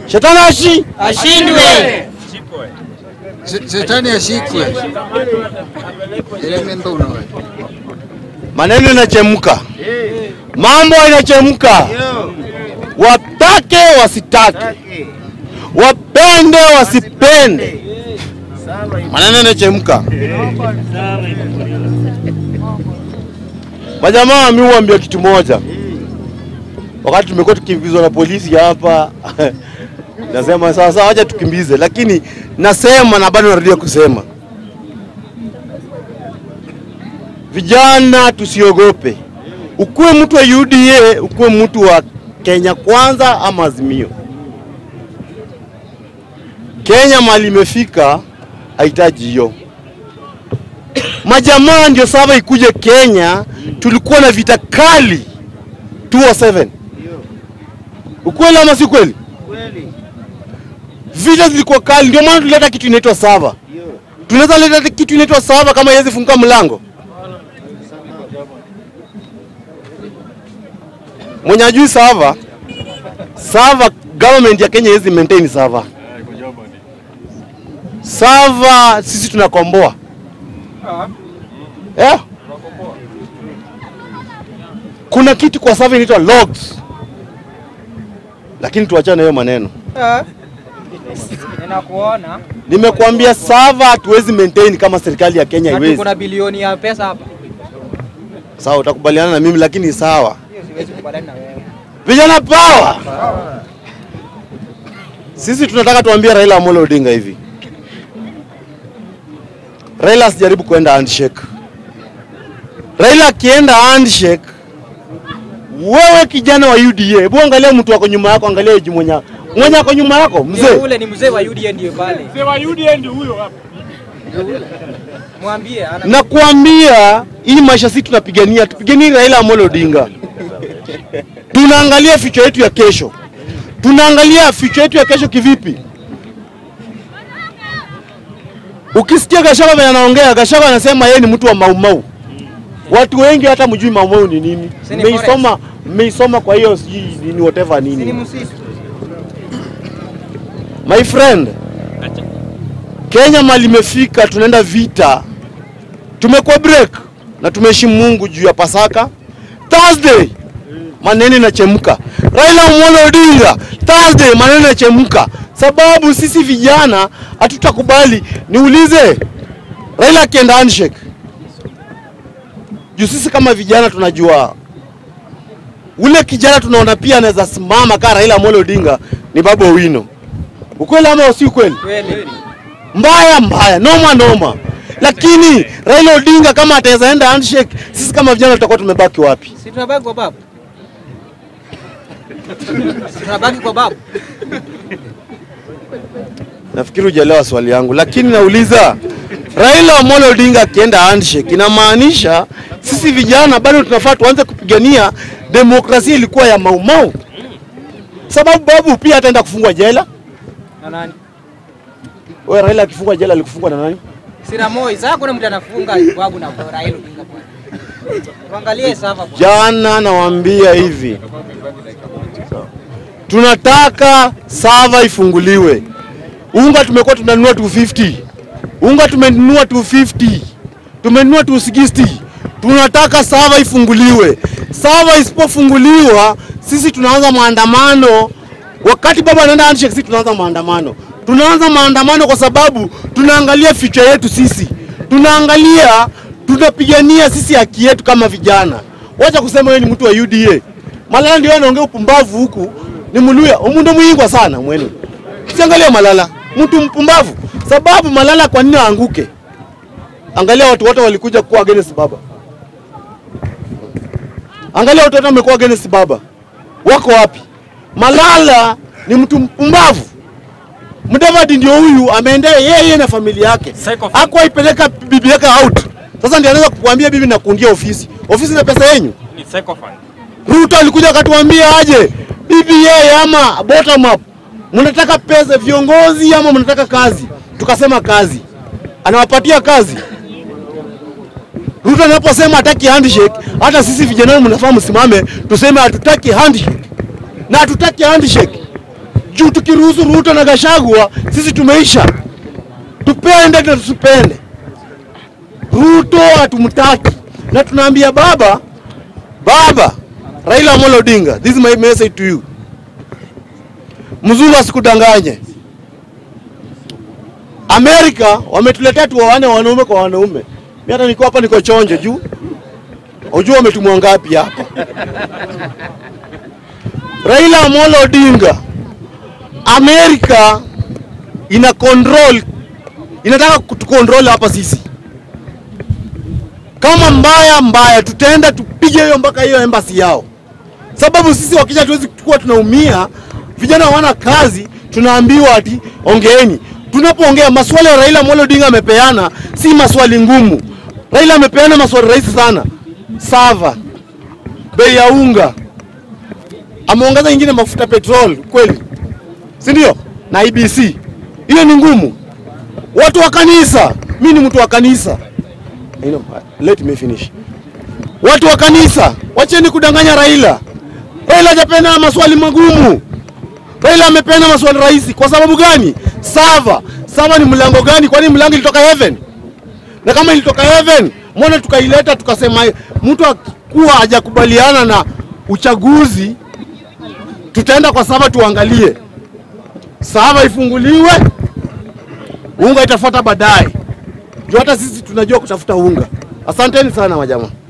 Shetani ashi ashindwe. Se- Shetani ashikwe. Elemento unawe. maneno inachemka, mambo inachemka, watake wasitake, wapende wasipende, maneno inachemka. Majamaa, mi huambia kitu moja, wakati tumekuwa tukimbizwa na polisi hapa nasema sawa sawa, wacha tukimbize, lakini nasema na bado narudia kusema Vijana tusiogope, ukuwe mtu wa UDA, ukuwe mtu wa Kenya Kwanza ama Azimio. Kenya mali imefika, hahitaji hiyo. Majamaa ndio saba ikuje Kenya, tulikuwa na vita kali 207. Ukweli ama si kweli? Vita zilikuwa kali, ndio maana tulileta kitu inaitwa sava. Tunaweza leta kitu inaitwa sava kama iwezi funguka mlango mwenye ajui sava sava, government ya Kenya haiwezi maintain sava. Sava sisi tunakomboa yeah. Kuna kitu kwa sava inaitwa logs, lakini tuachane na hiyo maneno. Ninakuona Nimekuambia sava hatuwezi maintain kama serikali ya Kenya na haiwezi. tuko na bilioni ya pesa hapa. Sawa, utakubaliana na mimi, lakini sawa. Hiyo siwezi kubaliana na wewe. Vijana power! Sisi tunataka tuambie Raila Amolo Odinga hivi. Raila asijaribu kwenda handshake. Raila akienda handshake, wewe kijana wa UDA, hebu angalia mtu wako nyuma yako, angalia yuji mwenye mwenye ako nyuma yako, Mzee mzee. ule ni mzee wa UDA ndio pale. Mzee wa UDA ndio huyo hapa. Mwambie ana Nakuambia hii maisha sisi tunapigania, tupiganie Raila Amolo Odinga. Tunaangalia future yetu ya kesho, tunaangalia future yetu ya kesho kivipi? Ukisikia Gachagua vile anaongea, Gachagua anasema yeye ni mtu wa maumau. Watu wengi hata mjui maumau ni nini, Si ni mmeisoma mmeisoma, kwa hiyo sijui nini whatever si ni nini. msitu. My friend, Kenya mali imefika, tunaenda vita, tumekuwa break na tumeheshimu Mungu juu ya Pasaka. Thursday maneno inachemka. Raila Amolo Odinga, Thursday maneno inachemka, sababu sisi vijana hatutakubali. Niulize, Raila akienda handshake, juu sisi kama vijana tunajua ule kijana tunaona pia anaweza simama kama Raila Amolo Odinga ni Babu Owino. Ukweli ama si ukweli? Kweli. mbaya mbaya, noma noma. Lakini Raila Odinga kama ataweza enda handshake, sisi kama vijana tutakuwa tumebaki wapi? Si tunabaki kwa babu. Si tunabaki kwa babu. Nafikiri hujaelewa swali yangu, lakini nauliza Raila Amolo Odinga akienda handshake, inamaanisha sisi vijana bado tunafaa tuanze kupigania demokrasia ilikuwa ya maumau, sababu babu pia ataenda kufungwa jela. Na nani? Wewe Raila akifungwa jela alikufungwa na nani? Sina moi. Sasa kuna mtu anafunga babu na Raila Odinga bwana. Tuangalie sasa bwana. Jana nawaambia hivi, tunataka sava ifunguliwe. Unga tumekuwa tunanunua 250, unga tumenunua 250, tumenunua 260. Tunataka sava ifunguliwe. Sava isipofunguliwa, sisi tunaanza maandamano. Wakati baba anaenda handshake, sisi tunaanza maandamano. Tunaanza maandamano kwa sababu tunaangalia future yetu sisi, tunaangalia tunapigania sisi haki yetu kama vijana. Wacha kusema wewe ni mtu wa UDA. Malala ndio anaongea upumbavu huku, ni Mluya umundu mwingwa sana mwenu. Siangalia Malala, mtu mpumbavu. Sababu Malala kwa nini aanguke? Angalia watu wote walikuja kuwa against baba. Angalia watu wote wamekuwa against baba, wako wapi? Malala ni mtu mpumbavu. Mudavadi ndio huyu ameendea yeye na familia yake, Psychopath. hakuwa ipeleka bibi yake out. Sasa ndio anaweza kukuambia bibi nakundia ofisi, ofisi na pesa yenyu. Ni psychopath. Ruto alikuja akatuambia aje BBA ama bottom up, mnataka pesa viongozi ama mnataka kazi? Tukasema kazi, anawapatia kazi. Ruto anaposema hataki handshake, hata sisi vijana mnafaa msimame tuseme hatutaki handshake na hatutaki handshake juu tukiruhusu Ruto na Gachagua sisi tumeisha, tupende na tusipende. Ruto hatumtaki na tunaambia baba, baba Raila Amolo Odinga, this is my message to you. Mzungu asikudanganye. Amerika wametuletea tuoane wanaume kwa wanaume. Mimi hata niko hapa niko chonjo juu. Unajua wametumwa ngapi hapa? Raila Amolo Odinga, Amerika ina control, inataka kutukontrol hapa sisi. Kama mbaya mbaya, tutaenda tupige hiyo mpaka hiyo embassy yao, sababu sisi wakija tuwezi kuwa tunaumia, vijana hawana kazi, tunaambiwa ati ongeeni. Tunapoongea maswali ya Raila Amolo Odinga amepeana si maswali ngumu. Raila amepeana maswali rahisi sana, sava, bei ya unga, ameongeza ingine mafuta petrol, kweli si ndio? Na IBC hiyo ni ngumu. Watu wa kanisa, mi ni mtu wa kanisa you know, let me finish. Watu wa kanisa, wacheni kudanganya Raila. Raila hajapeana maswali magumu. Raila amepeana maswali rahisi. Kwa sababu gani? Sava, sava ni mlango gani? Kwani mlango ilitoka heaven? Na kama ilitoka heaven, mbona tukaileta tukasema mtu akuwa hajakubaliana na uchaguzi, tutaenda kwa sava tuangalie sava ifunguliwe, unga itafuata baadaye. Juu hata sisi tunajua kutafuta unga. Asanteni sana majamaa.